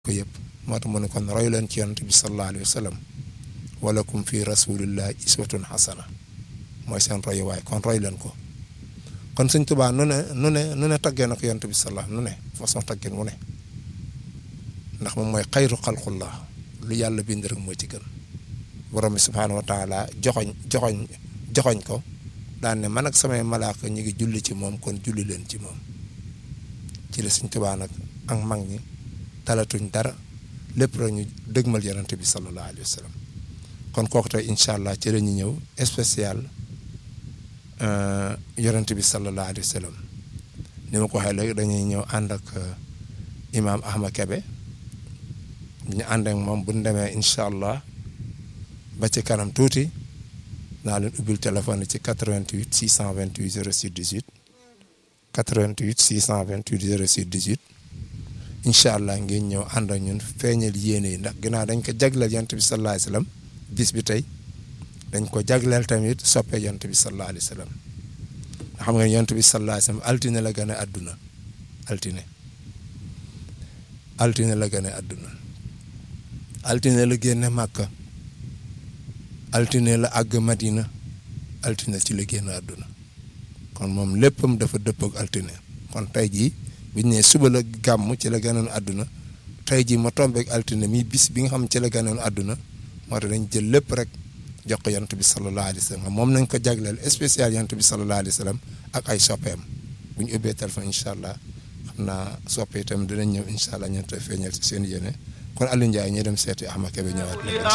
ko yëpp moo tax mu ne kon roy leen ci yonent bi sallallahu alayhi wa sallam walakum fi rasulillahi iswatun xasana mooy seen royuwaay kon roy leen ko kon Sëñ Tuubaa nu ne nu ne nu ne taggee na ko yonent bi sallallahu nu ne façon taggeen mu ne ndax moom mooy xayru xalqullah lu yàlla bind rek moo ci gën borom bi subhaanahu wa taala joxoñ joxoñ joxoñ ko daan ne man ak samay malaaka ñu ngi julli ci moom kon julli leen ci moom ci la Sëñ Tuubaa nag ak mag ñi talatuñ dara lépp rek ñu dëgmal yonent bi sallallahu alayhi wa sallam kon kooku tey incha allah ci la ñu ñëw spécial yonent bi sallallahu alayhi wa sallam ni ma ko waxee léegi dañuy ñëw ànd ak imaam Ahmad Kebe ñu ànd ak moom bu ñu demee incha allah ba ci kanam tuuti naa leen ubbil téléphone ci 88 628 06 18 88 628 06 18 incha allah ngeen ñëw ànd ak ñun feeñal yéene yi ndax ginnaaw dañ ko jagleel yonent bi sallallahu alayhi wa sallam bis bi tey dañ ko jagleel tamit soppee yonent bi sallallahu alayhi wa sallam nga xam nga yonent bi sallallahu alayhi wa sallam altine la gën a àdduna altine altine la gën a àdduna altine la génne màkka altine la àgg madina altine ci la génn àdduna kon moom léppam dafa dëppook altine kon tey jii biñ ne suba la gàmm ci la gënoon àdduna tey jii ma tombeek altine mi bis bi nga xam ci la gënoon àdduna moo tax dañ jël lépp rek jox ko yonent bi sallallahu alayhi wa sallam moom nañ ko jagleel spécial yonent bi sallallahu alayhi wa sallam ak ay soppeem bu ñu ubbee téléphone incha allah xam naa soppe itam dinañ ñëw incha allah ñeent feeñal ci seen yéene kon Aliou Ndiaye ñu dem seeti Ahmad Kébé ñëwaat